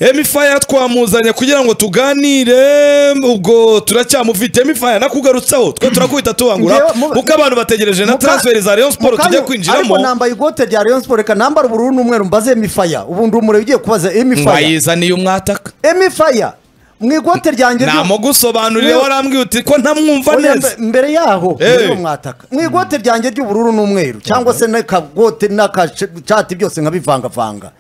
emifaya twamuzanye kugira ngo tuganire ubwo turacyamufite emifaya nakugarutsaho twe turakwita tubangura Ngewe, mu- kuko abantu bategereje na Muka- transferi za rayon siporo tujya Mukanyu, ariko kwinjiramo nambaye ikote rya rayon siporo reka nambare ubururu n'umweru mbaze emifaya ubu ndi umurebe ugiye kubaza emifaya mwayizaniye umwataka emifaya mu ikote ryanjye ryo- namugusobanurire Ngewe- warambwiye uti ko ntamwumva Oya, neza mbe- mbere yaho Eh. mbere mwataka mu ikote ryanjye ry'ubururu n'umweru cyangwa se n'akagote n'akashati byose nkabivangavanga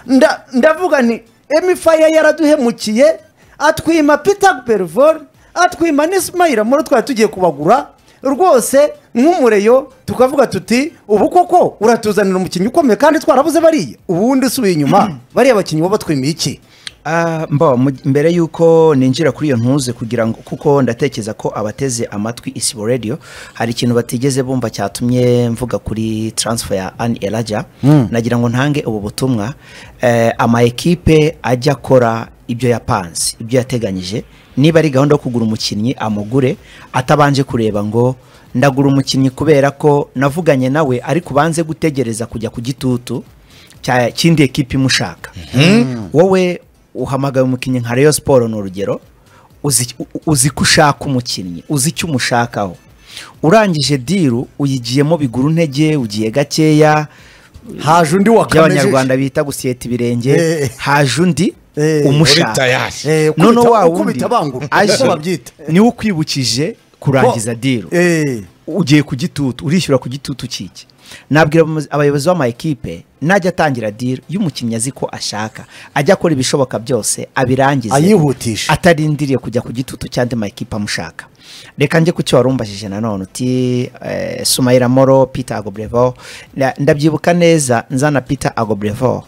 Nda- ndavuga nti emifaya yaraduhemukiye atwima peter berivore atwima n'isimayira muri twari tugiye kubagura rwose nk'umureyo tukavuga tuti ubu koko uratuzanira umukinnyi ukomeye kandi twarabuze bariya ubundi usubiye inyuma bariya bakinnyi bo batwimiye iki Ah, mbo mu- mbere y'uko ninjira kuri iyo ntuze kugira ngo kuko ndatekereza ko abateze amatwi isibo radio hari ikintu batigeze bumva cyatumye mvuga kuri transfer ya Anne Elaja nagira ngo ntange ubu butumwa eh, ama ekipe ajya akora ibyo yapanze ibyo yateganyije niba ari gahunda yo kugura umukinnyi amugure atabanje kureba ngo ndagura umukinnyi kubera ko navuganye nawe ariko ubanze gutegereza kujya ku gitutu cya- cy'indi ekipe imushaka wowe uhamagaye umukinnyi nka Rayon siporo ni urugero uzi u- uzi ko ushaka umukinnyi uzi icyo umushakaho urangije diru uyigiyemo bigura intege ugiye gakeya haje undi wa ibyo abanyarwanda bita guseta Eh. ibirenge haje undi Eh, uri umushaka tayari. Eh, ukubita- noneho wa wundi ukubita bangura aje niko babyita niwe ukwibukije kurangiza diru Eh. ugiye ku gitutu urishyura ku gitutu kiki nabwira abayobozi- abayobozi b'ama ekipe najya atangira diri iyo umukinnyi azi ko ashaka ajya akora ibishoboka byose abirangize Ayihutishe. atarindiriye kujya ku gitutu cy'andi ma ekipe amushaka reka njye ku cyo wari umbajije nanone uti eh, sumayira moro peter agobrevo Na- ndabyibuka neza nzana peter agobrevo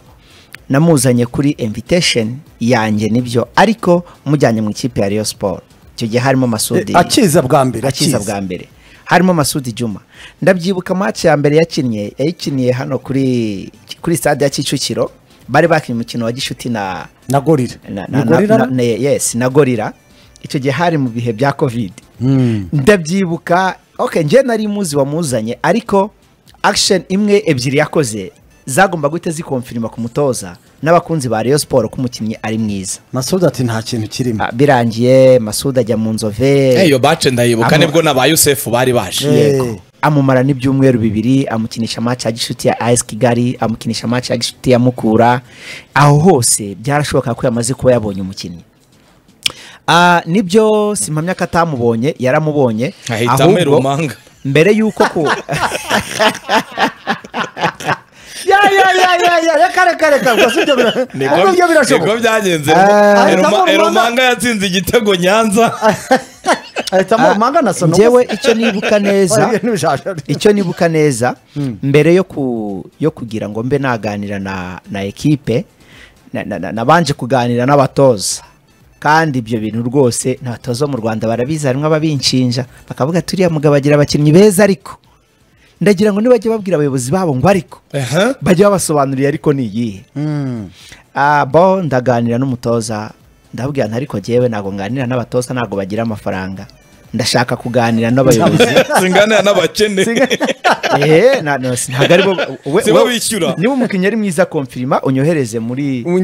namuzanye kuri invitation yanjye nibyo ariko mujyanye mu ikipe ya Rayon siporo icyo gihe harimo masudi akiza bwa mbere akiza bwa mbere harimo Masudi Juma ndabyibuka match ya mbere yakinnye yayikiniye hano kuri kuri stade ya Kicukiro bari bakinnye umukino wa Gishuti na na gorira na, Ni na, na, gorira na, na, yes na gorira icyo gihe hari mu bihe bya covid ndabyibuka okay njye nari muzi wamuzanye ariko action imwe ebyiri yakoze zagomba guhita zikonfirima ku mutoza n'abakunzi ba Rayon Sport ko umukinnyi ari mwiza masoudi ati nta kintu kirimo Ah, birangiye Masudi ajya mu nzove iyo bace ndayibuka Amo- nibwo na ba yusefu bari baje yego amumara n'ibyumweru bibiri amukinisha match ya gishuti ya AS Kigali amukinisha match ya gishuti ya Mukura aho hose byarashoboka ko yamaze kuba yabonye umukinnyi Ah, nibyo simpamya ko atamubonye yaramubonye Ahita amera umanga. mbere y'uko ku ya ya ya ya ya ya kare kare kare ubwo si ibyo bira- ubwo byo niko birashoboka byagenze Ah, Eruma- ahitamo Rumanga. erumanga yatsinze igitego nyanza ahitamo manga na sonomo njyewe icyo nibuka neza icyo nibuka neza mbere yo ku yo kugira ngo mbe naganira na na ekipe na- na- na- nabanje kuganira n'abatoza kandi ibyo bintu rwose n'abatoza bo mu rwanda barabizi harimo ababinshinja bakavuga turiya mugabo agira abakinnyi beza ariko ndagira ngo nibajya babwira abayobozi babo ngo ariko Aha. bajya babasobanurira ariko ni iyihe Ah, bo ndaganira n'umutoza ndabwira nti ariko jyewe ntabwo nganira n'abatoza ntabwo bagira amafaranga ndashaka kuganira n'abayobozi singanira n'abakene Eh, na- na- si- ntabwo aribo we- Si bo we- bishyura. niba umukinnyi ari mwiza konfirima unyohereze muri mu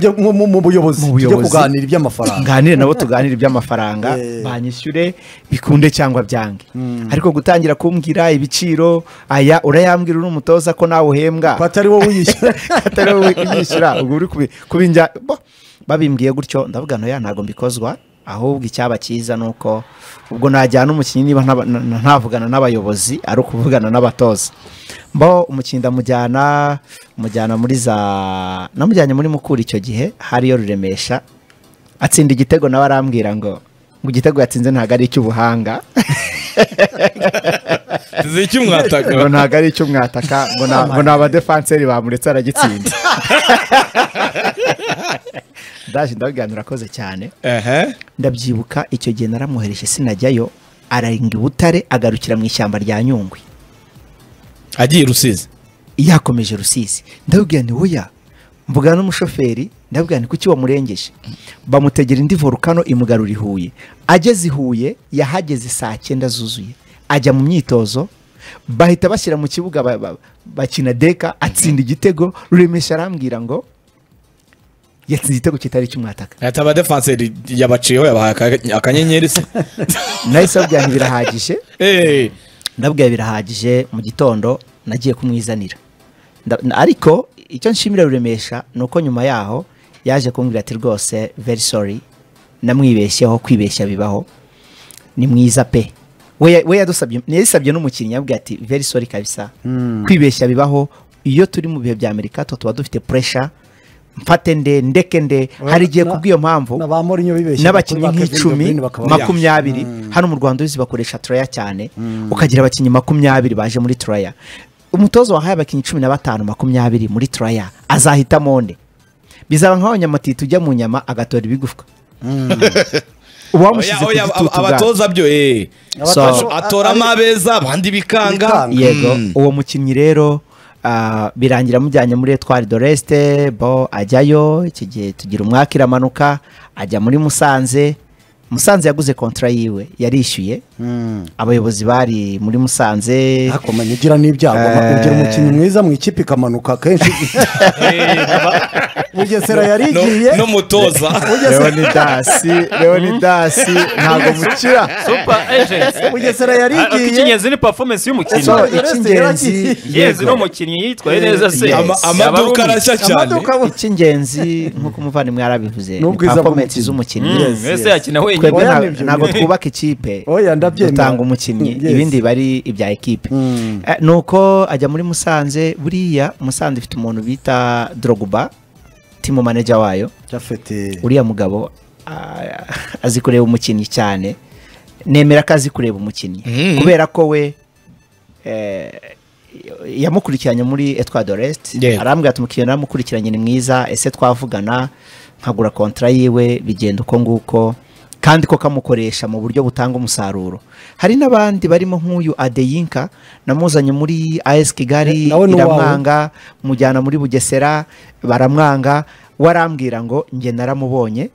buyobozi Mu tujye buyobozi. kuganira iby'amafaranga nganire nabo tuganire iby'amafaranga Eh. banyishyure bikunde cyangwa byange ariko gutangira kumbwira ibiciro aya urayambwira uri umutoza ko nawe uhembwa ko atari wowe uyishyura atari wowe uyishyura ubwo uri kubi- kubinjya bo, babimbwiye gutyo ndavuga ntoya ntabwo mbikozwa ahubwo icyaba cyiza ni uko ubwo najyana umukinnyi niba ntaba- na- na- ntavugana n'abayobozi ari ukuvugana n'abatoza mbo umukinnyi ndamujyana mujyana muri za namujyanye muri mukura icyo gihe hariyo ruremesha atsinda igitego nawe arambwira ngo ngo igitego yatsinze ntabwo ari icy'ubuhanga ziki mwataka ngo ntabwo ari icyo mwataka ngo na- ngo ni abadefanseri bamuretse aragitsinda ndaje ndabwira urakoze cyane Ehe. ndabyibuka icyo gihe naramwohereje sinajyayo araringa i butare agarukira mu ishyamba rya nyungwe agiye i rusizi yakomeje rusizi ndabwira ni woya mvugana n'umushoferi ndabwira ni kuki wamurengeje bamutegera indi volukano imugarura i huye ageze i huye yahageze saa cyenda zuzuye ajya mu myitozo bahita bashyira mu kibuga ba- ba- bakina deka atsinda igitego ruremesha arambwira ngo yatsinze igitego kitari cy'umwataka ahita aba defanseri yabaciyeho yabahaye aka- akanyenyeri se nahise babwira nti birahagije Eh, ndabwiye birahagije mu gitondo nagiye kumwizanira Nda- na- ariko icyo nshimira ruremesha ni uko nyuma yaho yaje kumbwira ati rwose very sorry namwibeshyeho kwibeshya bibaho ni mwiza pe we ya- we yadusabye yadusabye n'umukinnyi yabwiye ati very sorry kabisa kwibeshya bibaho iyo turi mu bihe bya amerika tuba dufite pressure mfate nde ndeke nde hari igihe na- kubw'iyo mpamvu na ba Mourinho bibeshye n'abakinnyi bakuru ba Kevin De nk'icumi Bruyne bakaba- makumyabiri hano mu rwanda uzi bakoresha turaya cyane ukagira abakinnyi makumyabiri baje muri turaya umutoza wahaye abakinnyi cumi na batanu makumyabiri muri turaya azahitamo nde bizaba nka wa nyamatiti ujya mu nyama agatora ibigufwa uba wamushyize oya, ku oya, gitutu bwa- abatoza byo eh. Abatoza- So- atoramo abeza abandi bikanga Bikanga. yego uwo mukinnyi rero ah, birangira mujyanye muri etwari doreste bo ajyayo iki gihe tugira umwaka iramanuka ajya muri musanze musanze yaguze kontra yiwe yarishyuye abayobozi bari muri musanze ariko menya ugira n'ibyago ugira umukinnyi mwiza mu ikipe ikamanuka kenshi bugesera yari No- igiye n'umutoza leonidasi leonidasi ntabwo mukira super agent bugesera yari igiye ikinyezi ni performance y'umukinnyi so Doreste icy'ingenzi yaragiye. yezi ni yego, umukinnyi yitwaye neza se Yes. Ama- Yaba ari amaduka umukinnyi. arashya cyane amaduka bu- icy'ingenzi nk'uko umuvandimwe yarabivuze ni N'ubwiza performance bw'umukinnyi. z'umukinnyi Mm, wese yakina twebwe wenyine Oya, nta- nibyo, ntabwo nibyo. twubaka ikipe Oya, ndabyemera. dutanga umukinnyi Yes. ibindi biba ari ibya ekipe Eh, nuko ajya muri musanze buriya musanze ifite umuntu bita droguba timu manager wayo Japhet, uriya mugabo ah, azi kureba umukinnyi cyane nemera ko azi kureba umukinnyi kubera ko we eh, yamukurikiranye muri etwa dorest Yego. arambwira ati umukiriya naramukurikiranye ni mwiza ese twavugana nkagura kontra yiwe bigenda uko nguko kandi ko kamukoresha mu buryo butanga umusaruro hari n'abandi barimo nk'uyu adeyinka namuzanye muri as kigali Na- nawe ni uwawe. iramwanga mujyana muri bugesera baramwanga warambwira ngo njye naramubonye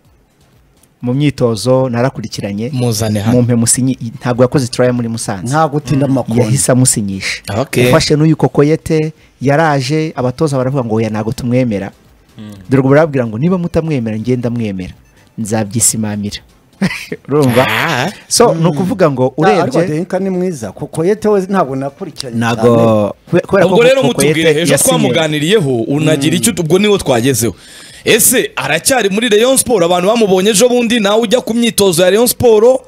mu myitozo narakurikiranye muzane hano mumpe musinyi ntabwo yakoze turaya muri musanze nta gutinda amakuru yahise amusinyisha Okay. ufashe n'uyu kokoyete yaraje abatoza baravuga ngo oya ntabwo tumwemera dore ubu barababwira ngo niba mutamwemera ngenda mwemera nzabyisimamira urumva Ah. so ni ukuvuga ngo ariko urebye Denka ni mwiza kuko yete we ntabwo nakurikiranye ntabwo cyane. kube- kubera ko ubwo rero Kokoyete mutubwire ejo yasinye. twamuganiriyeho unagira icyo ubwo niwo twagezeho ese aracyari muri Rayon Sport abantu bamubonye ejo bundi nawe ujya ku myitozo ya Rayon Sport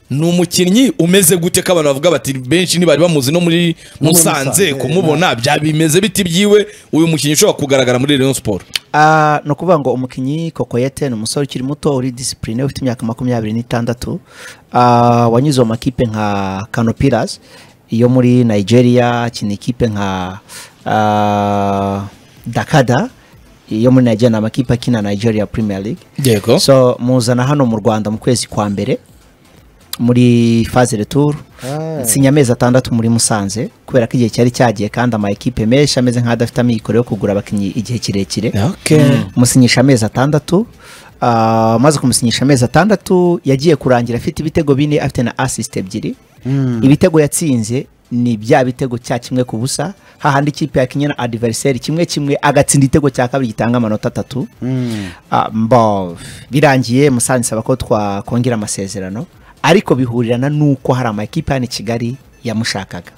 ni umukinnyi umeze gute ko abantu bavuga bati benshi ntibari bamuzi no muri Musanze Musanze, kumubona bya bimeze biti byiwe uyu mukinnyi ushobora kugaragara muri Rayon Sport Ah, ni ukuvuga ngo umukinnyi kokoyete ni umusore ukiri muto uri disipurine ufite imyaka makumyabiri n'itandatu Ah, wanyuze mu makipe nka kanopiras yo muri nigeria akina ikipe nka ah, dakada yo muri nigeria ni amakipe akina nigeria premier league yego so muzana hano mu rwanda mu kwezi kwa mbere muri faze retour nsinya amezi atandatu muri musanze kubera ko igihe cyari cyagiye kandi ama ekipe menshi ameze nk'adafite amikoro yo kugura abakinnyi igihe kirekire musinyisha amezi atandatu Ah, amaze kumusinyisha amezi atandatu yagiye kurangira afite ibitego bine afite na asisite ebyiri ibitego yatsinze ni bya bitego cya kimwe ku busa hahandi ikipe yakinnye na adiveriseri kimwe kimwe agatsinda igitego cya kabiri gitanga amanota atatu Ah, mbo birangiye musanze isaba ko twakongera amasezerano ariko bihurirana n'uko hari amakipe hano i kigali yamushakaga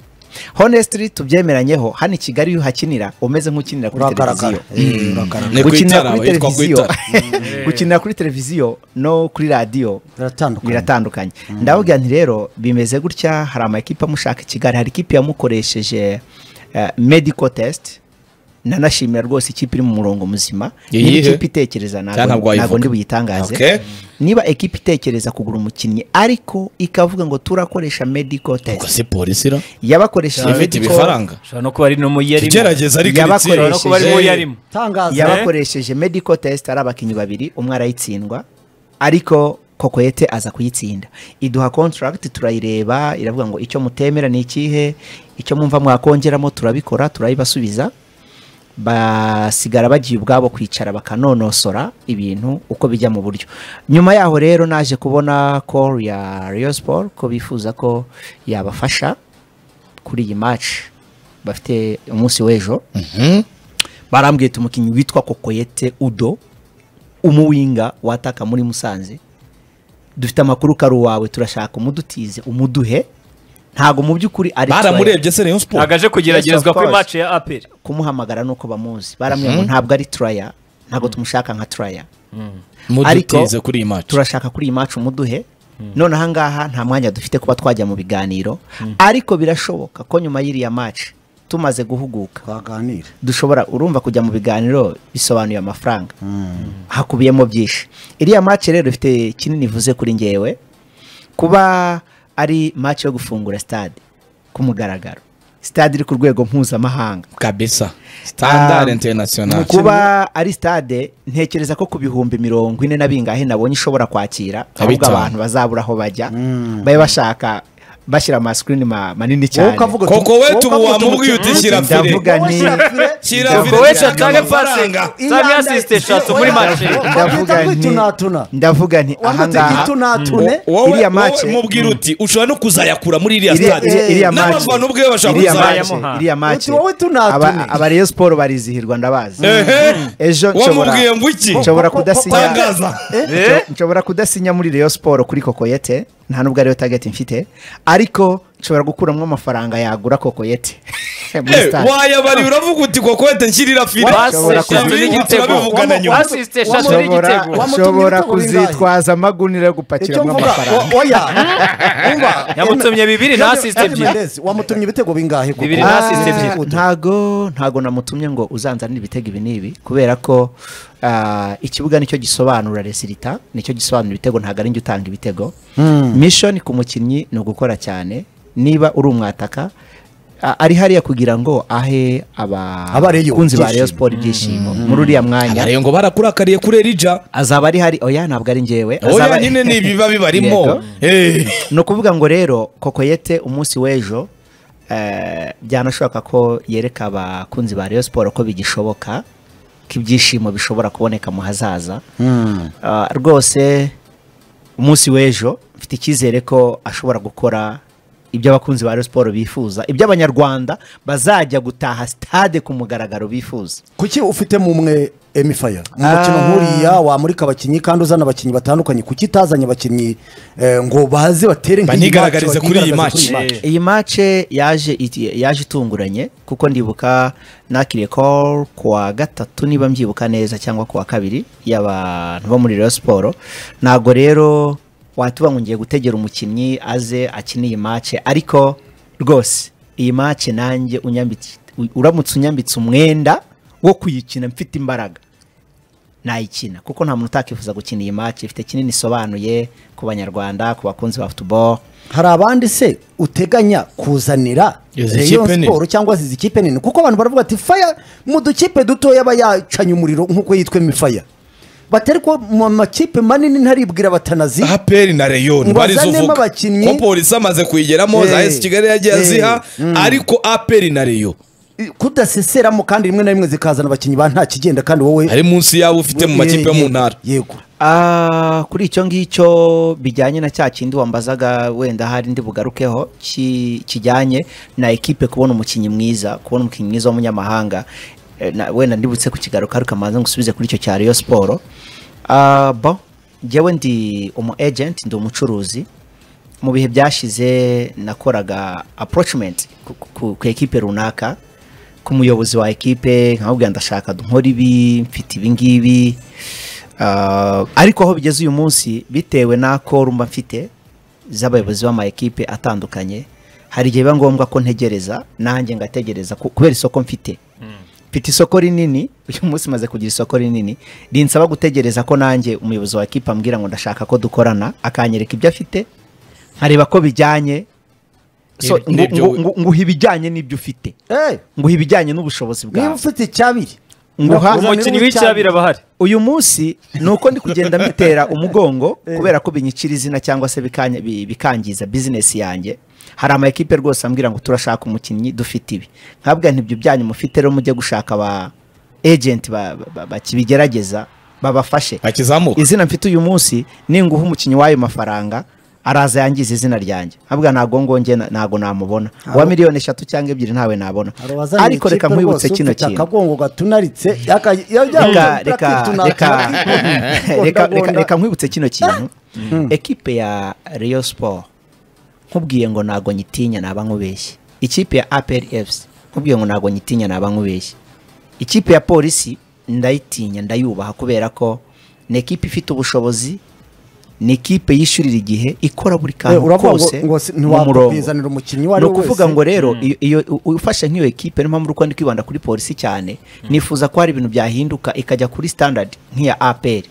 honestly tubyemeranyeho hano i kigali iyo uhakinira umeze nk'ukinira kuri uragaragara televiziyo Eh, uragaragara Ni ku itara, gukinira kuri yitwa ku televiziyo itara. gukinira kuri televiziyo no kuri radiyo biratandukanye biratandukanye ndababwira nti rero bimeze gutya hari amakipe amushaka i kigali hari ikipe yamukoresheje eh, medical test nanashimira rwose ikipe iri mu murongo muzima Iyihe? niba ikipe itekereza Cyangwa ntabwo ntabwo wayivuga. ntabwo ndi buyitangaze Okay. niba ekipe itekereza kugura umukinnyi ariko ikavuga ngo turakoresha medical Ubwo test si polisi ra yabakoresheje ifite medical- ibifaranga ushobora no kuba ari no mu yarimo tugerageza ariko iri Yabakoresheje- tsinda. ushobora no kuba ari mu yarimo tangaza yabakoresheje medical test ari abakinnyi babiri umwe arayitsindwa ariko kokoyete aza kuyitsinda iduha contract turayireba iravuga ngo icyo mutemera ni ikihe icyo mwumva mwakongeramo turabikora turayibasubiza basigara bagiye ubwabo kwicara bakanonosora ibintu uko bijya mu buryo nyuma yaho rero naje kubona call ya Rayon Sport ko bifuza ko yabafasha kuri iyi match bafite umunsi w'ejo barambwira ati umukinnyi witwa kokoyete udo umuwinga wataka muri musanze dufite amakuru kari uwawe turashaka umudutize umuduhe ntago mu by'ukuri ari baramurebye se rayon sport agaje kugeragezwa Yes, of kuri course. match ya aperi kumuhamagara nuko bamuzi baramwe ngo ntabwo ari turaya ntabwo tumushaka nka turaya mudutize kuri iyi match turashaka kuri iyi macu umuduhe none ahangaha nta mwanya dufite kuba twajya mu biganiro ariko birashoboka ko nyuma y'iriya maci tumaze guhuguka twaganira dushobora urumva kujya mu biganiro bisobanuye amafaranga hakubiyemo byinshi iriya maci rero ifite kinini ivuze kuri ngewe kuba ari maci yo gufungura stade ku mugaragaro stade iri ku rwego mpuzamahanga kabisa standard Ah, international kuba ari stade ntekereza ko ku bihumbi mirongo ine na bingahe nabonye ishobora kwakira ahubwo bitanu. abantu bazabura aho bajya babe bashaka bashyira amasikirini ma- manini wowe cyane ukavuga Koko uti- we wowe tubu ukavuga uti wamubwiye umuti- uti shyira fire ndavuga ni shyira Ubwo fire wese dushaka atange amafaranga Sami assiste shatu muri match. ndavuga Wahita nti kwitunatuna. ndavuga nti wambutse ahangaha igitunatune wowe iriya match- wowe mubwira uti ushobora no kuzayakura muri iriya iriya stade iriya- iriya match n'abafana ubwe bashaka iriya kuzayamuha. kuzayakura match iriya match Uti wowe tunatune. aba- aba Rayon Sport barizihirwa ndabazi Ehe. ejo nshobora wamubwiye ngo iki nshobora Ko- ko- ko- kudasinya tangaza Eh? Nshobora- nshobora kudasinya muri Rayon Sport kuri kokoyete nta nubwo ariyo target mfite ariko nshobora gukuramo amafaranga yagura kokoyete muri Eh, stade wayabariye uravuga uti kokote nshyirira fire Bashobora basise kugira- eshatu n'igitego turabivugana nyuma basise eshatu Wamutumye n'igitego ibitego. Wamutumye ushobora ibitego bingahe? kuzitwaza amagunira yo icyo gupakiramo mvuga amafaranga o- oya Umva, Yamutumye em- bibiri, Javi- nasiste Javi ebyiri. Mendes, wamutumye ibitego bingahe koko? Bibiri Ah, nasiste ebyiri. ntago ntago namutumye ngo uzanzanire ibitego ibi n'ibi kubera ko ah, ikibuga nicyo gisobanura resirita nicyo gisobanura ibitego ntago ari njye utanga ibitego mishoni ku mukinnyi ni ugukora cyane niba uri umwataka ah, ari hariya kugira ngo ahe Abareyo abakunzi ba Rayon ibyishimo. Sport ibyishimo muri uriya mwanya abariye ngo barakurakariye kuri erija azaba ari hari oya ntabwo ari njyewe oya azaba- nyine ni ibiba bibarimo Yego. Eh. ni ukuvuga ngo rero kokoyete umunsi w'ejo eh, byanashoboka ko yereka abakunzi ba Rayon Sport ko bigishoboka ko ibyishimo bishobora kuboneka mu hazaza Ah, rwose umunsi w'ejo mfite icyizere ko ashobora gukora ibyo abakunzi ba Rayon Sport bifuza ibyo abanyarwanda bazajya gutaha stade ku mugaragaro bifuza kuki ufite mu mwe emifaya umukino nk'uriya wamurika abakinnyi kandi uzana abakinnyi batandukanye kuki itazanye abakinnyi eh, ngo baze batere nk'iyi Banigaragarize match, kuri iyi banigaragaze match. match. iyi mace yaje iti- yaje itunguranye kuko ndibuka nakiriye call ku wa gatatu niba mbyibuka neza cyangwa ku wa kabiri y'abantu bo muri Rayon Sport ntabwo rero watuba ngo ngiye gutegera umukinnyi aze akine iyi mace ariko rwose iyi mace nanjye unyambitse u- uramutse unyambitse umwenda wo kuyikina mfite imbaraga nayikina kuko nta muntu utakifuza gukina iyi mace ifite kinini isobanuye ku banyarwanda ku bakunzi ba football hari abandi se uteganya kuzanira Izi Rayon kipe nini? Sport cyangwa se izi kipe nini kuko abantu baravuga ati faya mu dukipe dutoya aba yacanye umuriro nk'uko yitwa emifaya batari ko mu makipe manini ntaribwira batanazi aperi na reyon Ngo barizovuga bazanemo abakinnyi. ko polisi amaze kuyigeramo za Eh. esi kigali yagiye Eh. aziha ariko aperi na reyo kudaseseramo kandi rimwe na rimwe zikazana abakinnyi ba nta kigenda kandi wowe ari munsi y'abo ufite mu makipe yo mu ntara yego Ah, kuri icyo ngicyo bijyanye na cya kindi wambazaga wenda hari ndi bugarukeho ki- kijyanye na ekipe kubona umukinnyi mwiza kubona umukinnyi mwiza w'umunyamahanga Eh, na- wenda ndibutse kukigaruka ariko manza ngusubize kuri icyo cya Rayon Sport Ah, bo njyewe ndi umu agent ndi umucuruzi mu bihe byashize nakoraga approachment ku, ku, ku ekipe runaka ku muyobozi wa ekipe nkamubwira ndashaka nkora ibi mfite ibi ngibi Ah, ariko aho bigeze uyu munsi bitewe n'ako rumba mfite z'abayobozi b'ama ekipe atandukanye hari igihe biba ngombwa ko ntegereza nanjye ngategereza ku- kubera isoko mfite mfite isoko rinini uyu munsi maze kugira isoko rinini rinsaba gutegereza ko nanjye umuyobozi wa ekipe ambwira ngo ndashaka ko dukorana akanyereka ibyo afite nkareba ko bijyanye so, Nibyo- nibyo ngu- we- ngu- nguha ibijyanye n'ibyo ufite Eh, nguha ibijyanye n'ubushobozi niba bwawe ufite icyabiri Nguha- nakuzanira umukinnyi w'icyabiri aba ahari uyu munsi ni uko ndi kugenda mbitera umugongo kubera ko binyicira izina cyangwa se bikanya- bi- bikangiza bizinesi yange hari ama ekipe rwose ambwira ngo turashaka umukinnyi dufite ibi nkabwa ntibyo byanyu mufite rero mujye gushaka aba ejenti ba- ba- ba- bakibigerageza babafashe bakizamuka izina mfite uyu munsi ninguha umukinnyi w'ayo mafaranga araza yangiza izina ryanjye ntabwo ntabwo ngongeye ntabwo namubona uwa miliyoni eshatu cyangwa ebyiri ntawe nabona hari uwazanye ariko reka ikipe nkwibutse rwose kino ufite kintu akagongo gatunaritse yaka- ya- ya- reka ya- reka tuna- reka tuna- reka gondagunda. reka reka nkwibutse kino kintu ekipe ya Rayon Sport nkubwiye ngo ntago nyitinya naba nkubeshye ikipe ya APR FC nkubwiye ngo ntago nyitinya naba nkubeshye ikipe ya polisi ndayitinya ndayubaha kubera ko ni ekipe ifite ubushobozi ni ikipe yishyurira igihe ikora buri Eh, kantu uravuga ngo- kose ngo si- mu murongo ntiwakubizanira umukinnyi uwo ari ni we wese ukuvuga ngo rero iyo- iyo u- ufashe nk'iyo ekipe niyo mpamvu uri kwandika kwibanda kuri polisi cyane nifuza ko hari ibintu byahinduka ikajya kuri standard nk'iya APR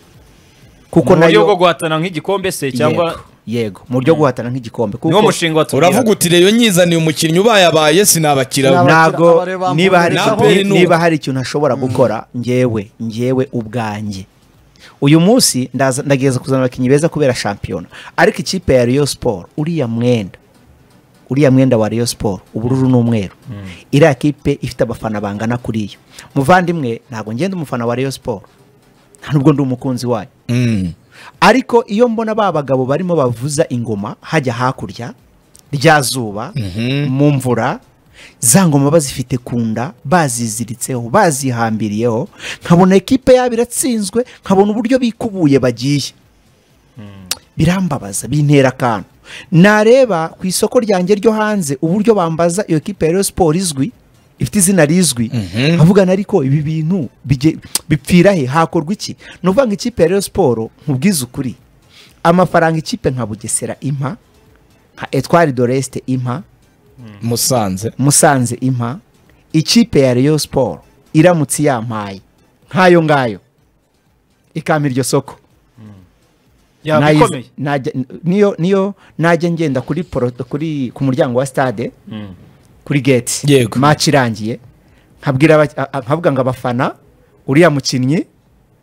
kuko mu buryo nayo bwo guhatana nk'igikombe se cyangwa yego, yego mu buryo bwo guhatana nk'igikombe niwo mushinga watubwira. uravuga uti reyo nyizaniye umukinnyi ubayabaye sinabakira Sinaba- ntabwo abakira- abareba niba hari muri- ikintu- Nape ni niba hari ikintu ashobora gukora ngewe ngewe ubwanjye uyu munsi ndaza- ndagerageza kuzana abakinnyi beza kubera shampiyona ariko ikipe ya Rayon Sport uriya mwenda uriya mwenda wa Rayon Sport ubururu n'umweru iriya kipe ifite abafana bangana kuri yo muvandimwe ntabwo ngenda umufana wa Rayon Sport nta nubwo ndi umukunzi wayo Mm. ariko iyo mbona ba bagabo barimo bavuza ingoma hajya hakurya rya zuba mu mvura za ngoma bazifite ku nda baziziritseho bazihambiriyeho nkabona ekipe yabo iratsinzwe nkabona uburyo bikubuye bagiye birambabaza bintera akantu nareba ku isoko ryanjye ryo hanze uburyo bambaza iyo kipe ya Rayon siporo izwi ifite izina rizwi avugana ariko ibi bintu bige- bipfira he hakorwa iki ni ukuvuga ngo ikipe ya Rayon siporo nkubwize ukuri amafaranga ikipe nka bugesera impa nka etwari doresite impa musanze musanze impa ikipe ya Rayon siporo iramutse yampaye nk'ayo ngayo ikampa iryo soko yaba Nayiz- ikomeye najya- niyo niyo najya ngenda kuri poro- kuri ku muryango wa stade kuri gate Yego. match irangiye nkabwira aba- a- a- nkavuga ngo abafana uriya mukinnyi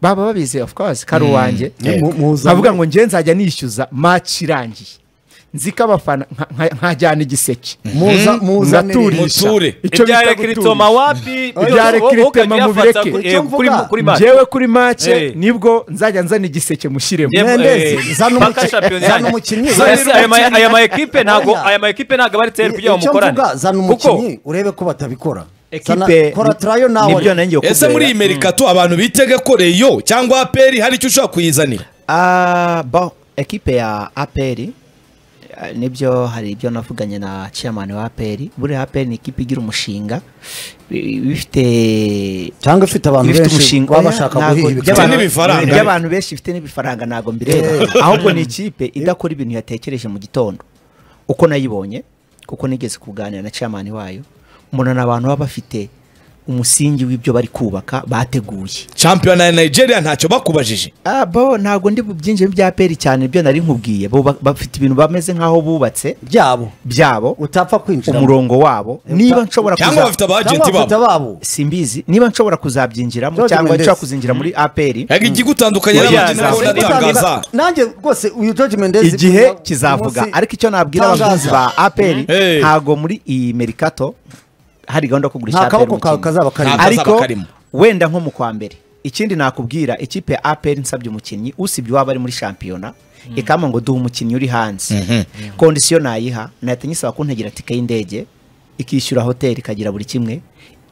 baba babizi of course kari uwanjye Ni mu- muzanye. nkavuga ngo nge nzajya nishyuza match irangiye nzi ko abafana nka- nka- nkajyana igiseke muza muzanire Ngaturisha. muture Icyo ibya bita rekiritoma guturisha. wapi Ibya rekiritoma mubireke. Icyo mvuga. kuri match njyewe kuri match Eh. nibwo nzajya nzana igiseke mushyiremo Njye- Mendezi, eh, zana paka umukinnyi- champions zana yanjye. umukinnyi. Yes, Zana aya ma- umukinnyi. aya ma ekipe ntabwo Oya. aya ma ekipe ntabwo aba ari teri kugira ngo Icyo mukorane mvuga, zana kuko umukinnyi urebe ko batabikora Zana- ekipe kora trayo nawe nibyo nanjye ese muri iyi merikato abantu bitega ko reyo cyangwa aperi hari icyo ushobora kuyizanira Ah, bon, ekipe ya APR eh, nibyo hari ibyo navuganye na chairman wa APR buriya APR ni ikipe igira umushinga i- ibifite cyangwa ifite abantu ibifite benshi umushinga baba oya, bashaka ntabwo- guhiga by'aba- ibikorwa Ifite n'ibifaranga. by'abantu benshi ifite n'ibifaranga ntabwo mbireba ahubwo ni ikipe idakora ibintu yatekereje mu gitondo uko nayibonye kuko nigeze kuganira na chairman wayo mbona ni abantu baba bafite umusingi w'ibyo bari kubaka bateguye shampiyona ya nigeria ntacyo bakubajije Ah, bo ntabwo ndi byinjire bya peri cyane ibyo nari nkubwiye bo ba- bafite ibintu bameze nk'aho bubatse byabo byabo utapfa kwinjira umurongo wabo Eh, niba uta- nshobora cyangwa kuza- bafite cyangwa abajenti bafite babo ababo simbizi niba nshobora kuzabyinjiramo George cyangwa Mendes. nshobora kuzinjira muri aperi yaga igigutandukanye Oya, n'abajenti ntabwo ntabwo ndatangaza nanjye rwose uyu George Mendes igihe uyu- kizavuga umunsi- ariko icyo nabwira Tangaza. abakunzi ba aperi Hey. ntabwo muri iyi merikato hari gahunda yo kugurisha nta APR kaboko kawe umukinnyi. kazaba karimo Ntabwo azaba ariko karimo. wenda nko mu kwa mbere ikindi nakubwira ikipe ya aperi nsabye umukinnyi usibye uwaba ari muri shampiyona ikamba ngo duha umukinnyi uri hanze kondisiyo nayiha nahita nyisaba kuntegera tike y'indege ikishyura hoteli ikagira buri kimwe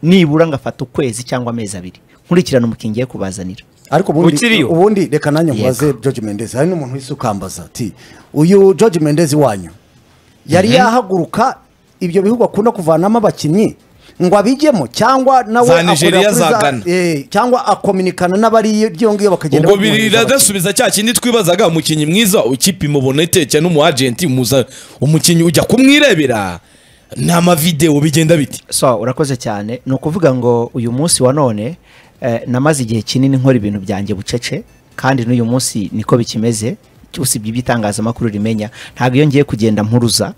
nibura ngafata ukwezi cyangwa amezi abiri nkurikirana umukinnyi ngiye kubazanira ariko ubundi- Ukiriyo? ubundi reka nanjye nkubaze George Mendes hari n'umuntu wese ukambaza ati uyu George Mendes wanyu yari yahaguruka ibyo bihugu akunda kuvanamo abakinnyi ngo abijyemo cyangwa nawe Za akorera Nigeria, kuri za Ghana. eh, cyangwa akominikana n'abari iyo ngiyo bakagenda ubwo bamwohereza abakinnyi. biradasubiza cya kindi twibazaga umukinnyi mwiza ikipe imubona iteke n'umuajenti muza umukinnyi ujya kumwirebera ni amavidewo bigenda biti so urakoze cyane ni ukuvuga ngo uyu munsi wa none eh, namaze igihe kinini nkora ibintu byanjye bucece kandi n'uyu munsi niko bikimeze usibye iby'itangazamakuru rimenya ntabwo iyo ngiye kugenda mpuruza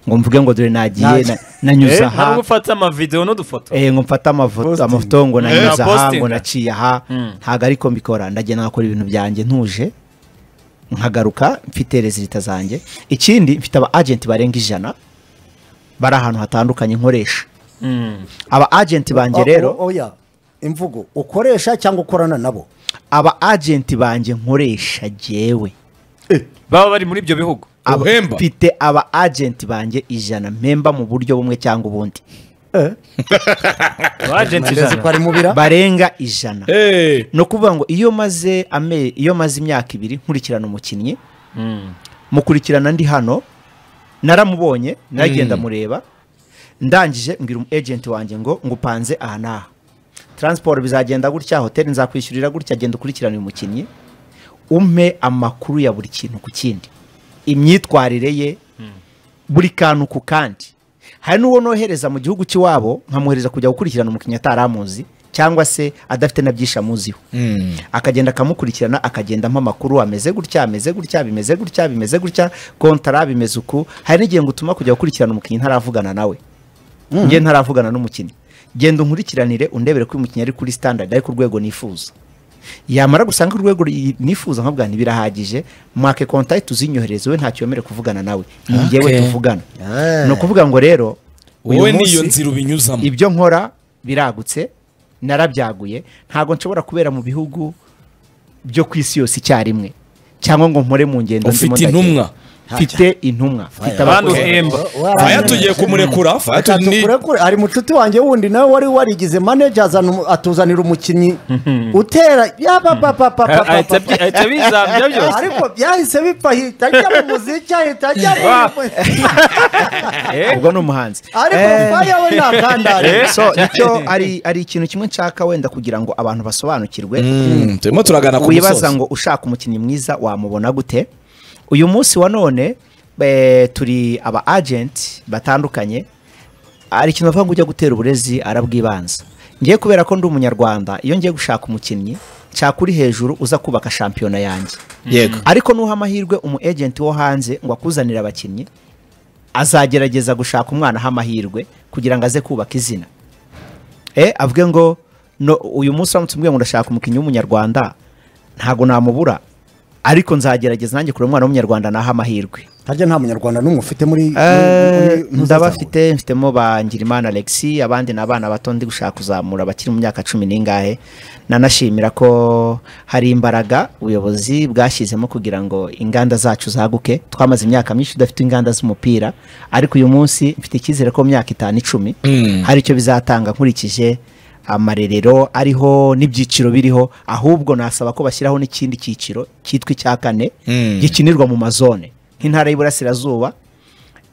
ngo mvuge ngo dore nagiye na- nanyuze Eh, ntabwo aha ufata amavideo n'udufoto eh, ngo mfate amafoto amafoto ngo nanyuze Eh, aha posting. ngo naciye aha ntabwo ariko mbikora ndagenda nkakora ibintu byanjye ntuje nkagaruka mfite rezilita zanjye ikindi mfite aba agenti barenga ijana bari ahantu hatandukanye nkoresha Mm. aba agenti banjye Oh, rero oh, oya imvugo ukoresha cyangwa ukorana nabo aba agenti banjye nkoresha jyewe baba bari muri ibyo bihugu aba- Uhemba. mfite aba agenti banjye ijana mpemba mu buryo bumwe cyangwa ubundi abajenti Ageze ko ijana ari mubira barenga ijana Eh, ni ukuvuga ngo iyo maze ame iyo maze imyaka ibiri nkurikirana umukinnyi Mm. mukurikirana ndi hano naramubonye nagiye ndamureba ndangije mbwira umu agent wanjye ngo ngupanze aha n'aha transport bizagenda gutya hoteli nzakwishyurira gutya genda ukurikirane uyu mukinnyi umpe amakuru ya buri kintu ku kindi imyitwarire ye buri kantu ku kandi hari n'uwo nohereza mu gihugu cy'iwabo nkamwohereza kujya gukurikirana umukinnyi atari amuzi cyangwa se adafite na byinshi amuziho akagenda akamukurikirana akagenda ampa amakuru ameze gutya ameze gutya bimeze gutya bimeze gutya kontara bimeze uku hari n'igihe ngutuma kujya gukurikirana umukinnyi ntaravugana nawe njye ntaravugana n'umukinnyi genda unkurikiranire undebere ko uyu mukinnyi ari kuri standard ari ku rwego nifuza yamara gusanga urwego ri- nifuza nkabwa ntibirahagije mwake contact uzinyohereze we ntacyo yemere kuvugana nawe ni njyewe Okay. tuvugana Ah. ni ukuvuga ngo rero uyu wowe n'iyo munsi- nzira ubinyuzamo ibyo nkora biragutse narabyaguye ntabwo nshobora kubera mu bihugu byo ku isi yose icyarimwe cyangwa ngo nkore mu ngendo ufite ndimo ndagenda. intumwa. mfite intumwa mfite Abandi abakozi. uhemba faya tugiye kumurekura faya Reka tu- ni- tukurekure, ari mucuti wanjye wundi nawe wari warigize manager azana umu- atuzanira umukinnyi utera yaba Ah, ahita papapapapa bi- ahita bizambya byose ariko byahise bipfa ahita ajya mu muziki ahita ajya mu Eh? ubwo ni umuhanzi ariko Eh, faya we ntakandare so icyo ari ari ikintu kimwe nshaka wenda kugira ngo abantu basobanukirwe Mm, turimo turagana ku wibaza musozi. ngo ushaka umukinnyi mwiza wamubona gute uyu munsi wa none eh, turi aba agent batandukanye hari ikintu bavuga ngo ujya gutera uburezi arabwibanza ngiye kubera ko ndi umunyarwanda iyo ngiye gushaka umukinnyi nshaka uri hejuru uza kubaka shampiyona yanjye yego ariko nuha amahirwe umu agent wo hanze ngo akuzanire abakinnyi azagerageza gushaka umwana aha amahirwe kugira ngo aze kubaka izina eh avuge ngo no, uyu munsi uramutse umbwiye ngo ndashaka umukinnyi w'umunyarwanda ntabwo namubura ariko nzagerageza nanjye kureba umwana w'umunyarwanda naha amahirwe harya nta munyarwanda n'umwe ufite muri muri- Eh, muri- ndaba mfite mfitemo ba Ngirimana Alexis abandi ni abana bato ndi gushaka kuzamura abakiri mu myaka cumi n'ingahe nanashimira ko hari imbaraga ubuyobozi bwashyizemo kugira ngo inganda zacu zaguke twamaze imyaka myinshi tudafite inganda z'umupira ariko uyu munsi mfite icyizere ko mu myaka itanu icumi hari icyo bizatanga nkurikije amarerero ariho n'ibyiciro biriho ahubwo nasaba ko bashyiraho n'ikindi cyiciro cyitwa icya kane Mm. gikinirwa mu mazone nk'intara y'iburasirazuba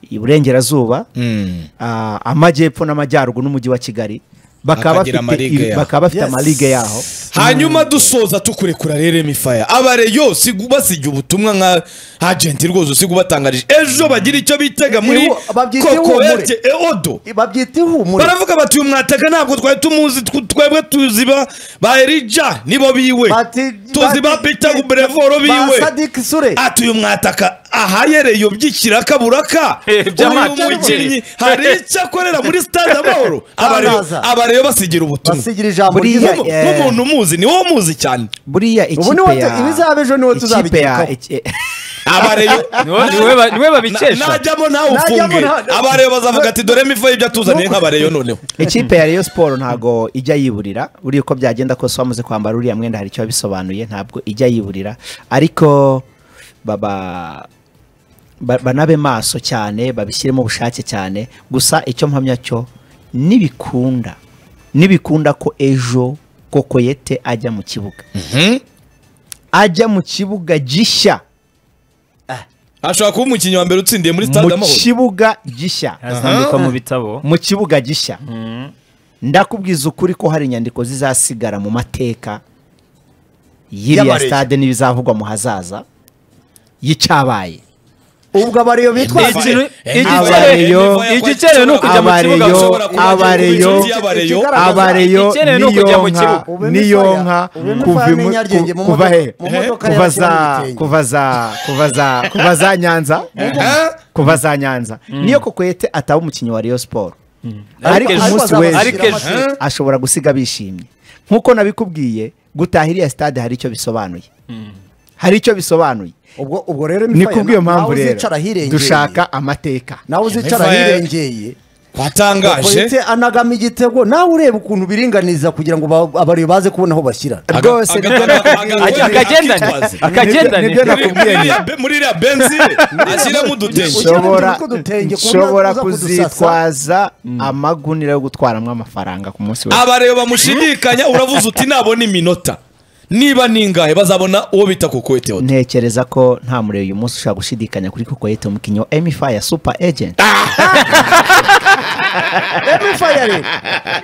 iburengerazuba Mm. ah, amajyepfo n'amajyaruguru n'umujyi wa kigali bakaba Bakagira bafite amaliga ibi- yaho. bakaba bafite Yes. amalige yaho hanyuma dusoza tukurekura rero emifaya abareyo siga ubasiga ubutumwa nka agenti rwose usiga ubatangarije ejo bagira icyo bitega muri Ihu- babyita ihumure. kokoete eodo babyita ihumure baravuga bati uyu mwataka ntabwo twari tumuzi tw- twebwe tuzi ba ba erija nibo biwe Bati- tuzi ba bati- peter gubrevoro biwe ba Sadik Sule. ati uyu mwataka ahayereyo by'ikiraka buraka Eh, by'amajyaruguru. uyu mukinnyi hari icyo akorera muri stade amahoro abareyo Tangaza. abareyo basigira ubutumwa basigira ijambo Buriya- ryiza Nk'umu- Eh. nk'umuntu umuzi ni wowe umuzi cyane buriya Ubu niwo ikipe tu- ya ibizaba ejo niwo ikipe ya tuzabigarukaho. iki- abareyo niwe niwe ba- niwe babikesha najyamo nawe Najyamo ufunge nta- abareyo bazavuga ati dore mivo y'ibyo atuzaniye nk'abareyo noneho ikipe ya Rayon Sport ntago ijya yiburira buriya uko byagenda kose wamaze kwambara uriya mwenda hari icyo bisobanuye ntabwo ijya yiburira ariko baba ba- banabe maso cyane babishyiremo ubushake cyane gusa icyo mpamya cyo nibikunda nibikunda ko ejo kokoyete ajya mu kibuga ajya mu kibuga gishya ashobora kuba umukinnyi wa mbere utsindiye muri stade mu amahoro kibuga gishya azandikwa mu bitabo mu kibuga gishya ndakubwiza ukuri ko hari inyandiko zizasigara mu mateka y'iriya Y'abarezi. stade n'ibizavugwa mu hazaza y'icyabaye ubwo abariyo bitwa Ni ikintu- Eh, igice- Abareyo. igikenewe ni ukujya mu kibuga Abareyo. ushobora kuba Abareyo. inshuti y'abareyo Ikigaragaza- abareyo Icyenewe ni ukujya mu niyonka kibuga. Ube niyonka Ube Mufaya kuva imu- n'inyaryenge mu ku- kuva modoka- he mu modoka kuva y'abakina za ibitenge. kuva za kuva za kuva za nyanza kuva za nyanza niyo kokwete ataba umukinnyi wa Rayon Sport ariko ejo- umunsi ariko w'ejo ejo ashobora gusiga bishimye nk'uko nabikubwiye gutaha iriya stade hari icyo bisobanuye hari icyo bisobanuye ubwo ubwo rero ni na- kubw'iyo mpamvu nawe rero uzicara ahirengeye dushaka amateka nawe uzicara Mifaya- ahirengeye watangaje Bakoyitse anagama igitego nawe ureba ukuntu biringaniza kugira ngo ba- abareba baze kubona aho bashyira Aga- rwose aga- nibyo aga- aga- akagendane akitwaza. akagendane nibyo Muri- muri iriya be- muri iriya benzi ashyiramo udutenge nshobora Ushobora kudutenge ku buryo nshobora uza kudusasa. kuzitwaza amagunira yo gutwaramo amafaranga ku munsi wose abareba bamushidikanya uravuze uti nabona iminota niba ningahe bazabona uwo bita kokoyete wa ntekereza ko nta mureba uyu munsi ushobora gushidikanya kuri koko yita umukinnyi wa emi ya supa ejenti Emifaya rero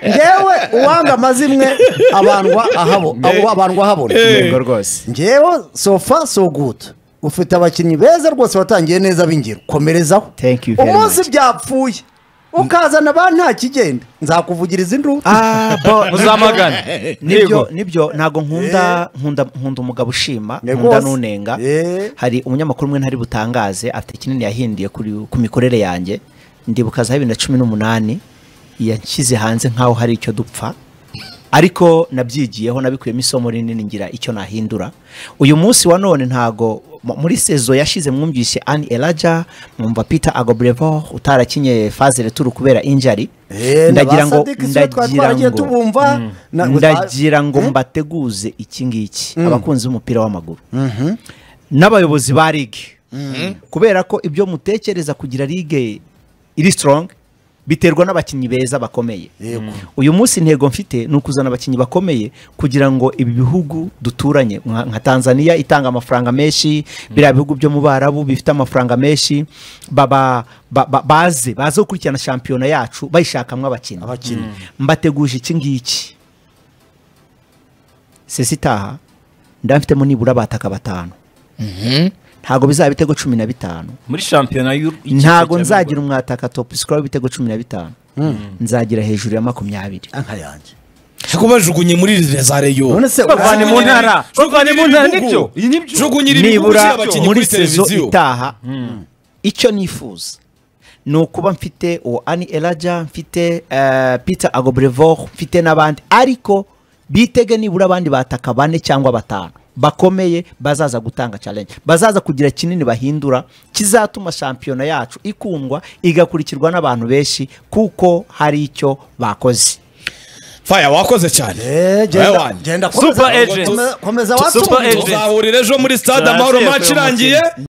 ngewe uwanga amazimwe abandwa ahabo abo abandwa ahabona yego rwose ngewe sofa so good ufite abakinnyi beza rwose watangiye neza b'ingiro komerezaho Thank you very umunsi byapfuye ukazana abantu nta kigenda nzakuvugiriza induru Ah, bo, Muzamagane. nibyo Yego. nibyo ntabwo nkunda nkunda nkunda umugabo ushima Yego. nkunda n'unenga Eh. hari umunyamakuru umwe ntari butangaze afite kinini yahinduye kuri- ku mikorere yanjye ndibuka za bibiri na cumi n'umunani yashyize hanze nk'aho hari icyo dupfa ariko nabyigiyeho nabikuyemo isomo rinini ngira icyo nahindura uyu munsi wa none ntago mu- muri sezo yashize mwumvise ani elaja mwumva peter agobrevor utarakinye fazere turu kubera injari Eh, na ndagira ba ngo Sadik sibo twari twaragiye tubumva, na- ndagira ngo Eh? mbateguze iki ngiki abakunzi b'umupira w'amaguru n'abayobozi ba ligue kubera ko ibyo mutekereza kugira ligue iri strong biterwa n'abakinnyi beza bakomeye uyu munsi intego mfite ni ukuzana abakinnyi bakomeye kugira ngo ibi bihugu duturanye nka nka tanzania itanga amafaranga menshi biriya bihugu byo mu barabu bifite amafaranga menshi baba ba- ba- baze baze gukurikirana shampiyona yacu bayishakamwo abakinnyi abakinnyi mbateguje iki ngiki sesi itaha ndamfitemo nibura abataka batanu ntabwo bizaba ibitego cumi na bitanu muri shampiyona y'u- y'ikipe ntago cya nzagira umwataka top score w'ibitego cumi na bitanu nzagira hejuru ya makumyabiri anka yanjye kubajugunye muri za reyo none se bavanye mu ntara bavanye mu ntara nibyo jugunyira ibihugu nibura by'abakinnyi muri kuri sezo televiziyo itaha icyo nifuza ni ukuba mfite uwo ani elaja mfite eh, peter agobrevor mfite n'abandi ariko bitege nibura abandi bataka bane cyangwa batanu bakomeye bazaza gutanga challenge bazaza kugira kinini bahindura kizatuma shampiyona yacu ikundwa igakurikirwa n'abantu benshi kuko hari icyo bakoze faya wakoze cyane Wowe Eh, genda wanjye. genda Super komeza- agent. komeza- komeza Super watsumbura agent. tuzahurira ejo muri stade Jenoside amahoro match y'umukino. irangiye